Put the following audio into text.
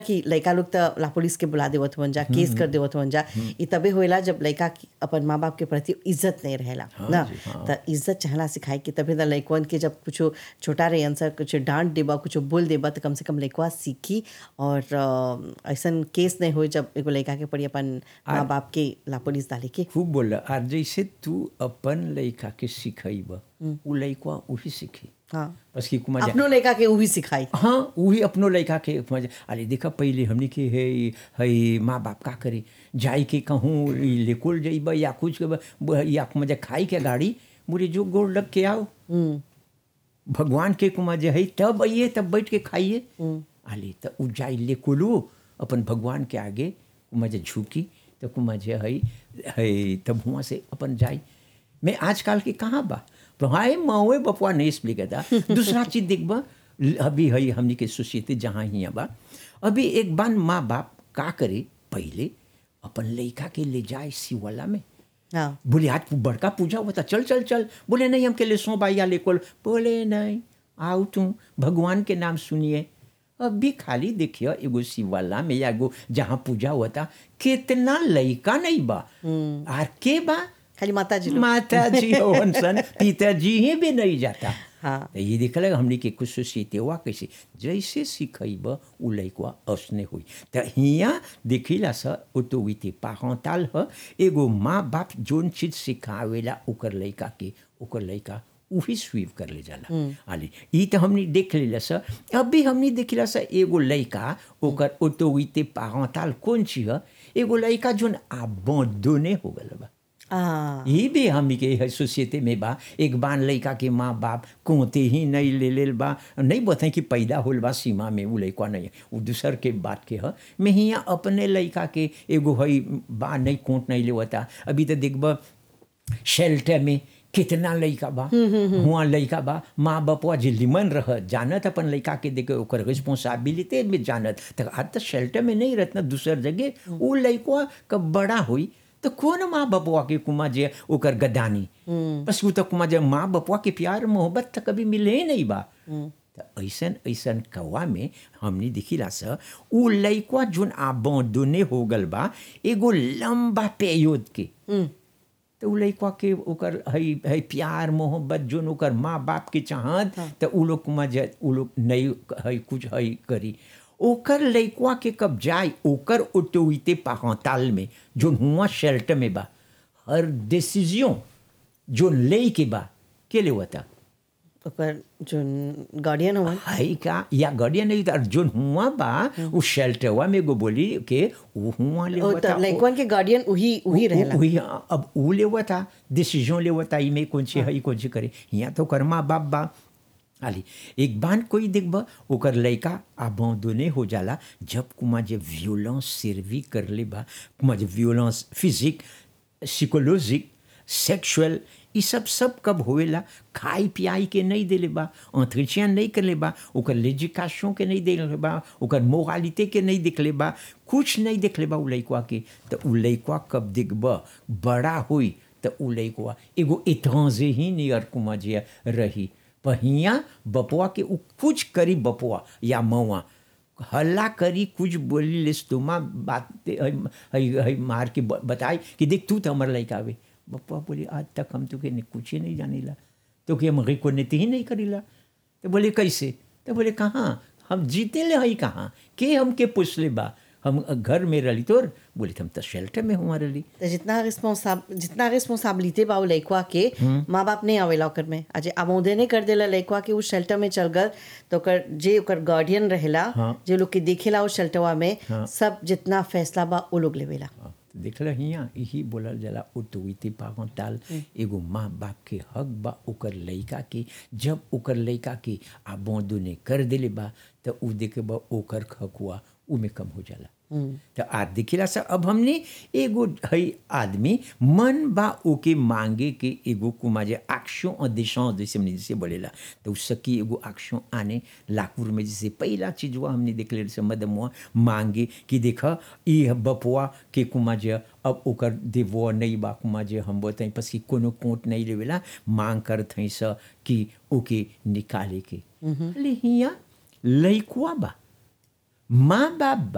कि लइका लोग त ला पुलिस के बुला देवत हुवन जा केस कर देवत हुवन जा ई तबे होएला जब लइका की अपन माँ बाप के प्रति इज्जत नहीं रहेला ना जी, हाँ। त इज्जत चाहला सिखाए कि तबे त लइकवन के जब कुछो छोटा रहे आंसर कुछ डांट देबा कुछ बोल देबा त कम से कम लइकवा सीखी और अ, ऐसन केस नहीं हो जब एगो लइका के पड़ी अपन माँ बाप के ला पुलिस डाले के खूब बोल और जैसे तू अपन लइका के सिखैब उ लइका वही सीखी हाँ बस कि कुमा जा अपनो लइका के उ भी सिखाई हाँ वही अपनो लइका के मजा अरे देखा पहले हमने के है है माँ बाप का करे जाई के कहूँ ई लेकोल जइब या कुछ के ब- या मजा खाई के गाड़ी बोले जो गोड़ लग के आओ भगवान के कुमा जे है तब आइए तब बैठ के खाइए आले तो उ जाई लेकोलो अपन भगवान के आगे कुमा जे झुकी तो कुमा जे है है तब हुआ से अपन जाई मैं आजकल के कहाँ बा तो हाय माओ बपुआ नहीं एक्सप्लेन करता दूसरा चीज देखबा अभी है हमनी के सोसाइटी जहाँ ही बा अभी एक बार माँ बाप का करे पहले अपन लइका के ले जाए शिवाला में हाँ बोले आज बड़का पूजा हुआ था चल चल चल बोले नहीं हमके ले सो बाइया लेकोल बोले नहीं आओ तुम भगवान के नाम सुनिए अभी खाली देखिए एगो शिवाला में या एगो जहाँ पूजा हुआ था कितना लइका नहीं बा आर के बा खाली माता जी लोग माता जी होवन सन पिताजी ही भी नहीं जाता हाँ। तो ये देखल हमने के कुछ सोसाइटी हुआ कैसे जैसे सिखैब उ लइकवा असने हुई तो हियाँ देखिला स ऑटोरिटी पारंटाल ह एगो माँ बाप जोन चीज सिखावेला ओकर लइका के ओकर लइका उही स्वीव कर ले जाला आली ई तो हमने देख लेला स अभी हमने देखिला स एगो लइका ओकर ऑटोरिटी पारंटाल कौन चीज ह एगो लइका जोन आबोदोने हो गल बा हाँ ये भी हम के है सोसाइटी में बा एक बार लइका के माँ बाप कोते ही नहीं ले लेल बा नहीं बताए कि पैदा होल बा सीमा में उ लइका नहीं है उ दूसर के बात के ह मैं हियाँ अपने लइका के एगो है बा नहीं कोट नहीं लेवता अभी तो देखब शेल्टर में कितना लइका बा हुआ लइका बा माँ बापवा जल्दी मन रह जानत अपन लइका के देखे ओकर रिस्पॉन्सिबिलिटी में जानत तक आज तक शेल्टर में नहीं रहत ना दूसर जगह उ लइकवा कब बड़ा हुई तो कौन माँ बापवा के कुमा जे ओकर गदानी बस उ तो कुमा जे माँ बापवा के प्यार मोहब्बत तो कभी मिले ही नहीं बा तो ऐसन ऐसन कौआ में हमने देखिला स उ लइकवा जोन आबोदने हो गल बा एगो लंबा पेयोद के तो उ लइकवा के ओकर हई हई प्यार मोहब्बत जोन ओकर माँ बाप के चाहत तो उ लोग कुमा जे उ लोग नहीं हई कुछ हई करी ओकर लइकवा के कब जाए ओकर ऑटोरिटी पारंटाल में जोन हुआ शेल्टर में बा हर डिसीजन जोन ले के बा के ले होता ओकर जोन गार्डियन हुवन हई का या गार्डियन नहीं था जोन हुआ बा उ शेल्टरवा में एगो बोली के उ हुआ ले ओ होता त लइकवन के गार्डियन उही उही रहेला वही अब उ ले हुआ था डिसीजन ले हुआ था इमे कौन सी हई कौन सी करे यहाँ तो कर माँ बाप बा आली एक बार कोई देखब ओकर लइका आबोदने हो जाला जब कुमा जे वियोलेंस सर्वी कर ले बा कुमा जे वियोलेंस फिजिक साइकोलॉजिक सेक्सुअल ई सब सब कब होवेला खाई पियाई के नहीं देले बा अंतरिक्षण नहीं कर ले बा ओकर लेजिकाशों के नहीं देले बा ओकर मोरालिते के नहीं देख ले बा कुछ नहीं देख ले बा उ लइकवा के तो उ लइकवा कब देखब बड़ा हुई तो उ लइकवा एगो इतराजे ही नियर कुमा जे रही पहिया बपुआ के उ कुछ करी बपुआ या मौआ हल्ला करी कुछ बोली लिस तुमा बात हई हई मार के ब- बताई कि देख तू तो हमार लइका आवे बपुआ बोली आज तक हम तुके ने कुछ ही नहीं जानीला तो कि हम रिकोनेती ही नहीं करीला तो बोले कैसे तो बोले कहाँ हम जीते ले हई कहाँ के हमके पूछले बा हम घर में रही तोर बोले हम तो शेल्टर में हुआ रही त जितना रिस्पॉन्साब जितना रिस्पॉन्सिबिलिटी बा उ लइकवा के माँ बाप नहीं आवेला ओकर में आज आमोदे नहीं कर देला लइकवा के उ शेल्टर में चल गल तो ओकर जे ओकर गार्डियन रहेला हाँ। जे लोग के देखेला उ शेल्टरवा में हाँ। सब जितना फैसला बा उ लोग लेवेला हाँ, तो देखल हियाँ यही बोलल जाला ऑटोरिटी पारंटाल एगो माँ बाप के हक बा ओकर लइका के जब ओकर लइका के आबोदने कर देले बा तो उ देखे बा ओकर हकुआ उमे कम हो जाला तो आज देखिला सा अब हमने एगो हई आदमी मन बा ओके मांगे के एगो कुमा जे एक्शन और दिशा जैसे हमने जैसे बोलेला तो सकी एगो एक्शन आने लाकुर में जैसे पहला चीज हुआ हमने देख ले से मदम हुआ मांगे कि देख ई बपुआ के कुमा जे अब ओकर देवो नहीं बा कुमा जे हम बताई पस कि कोनो कोट नहीं लेवेला मांग करत हई स कि ओके निकाले के ले हिया लइकुआ बा माँ बाप बा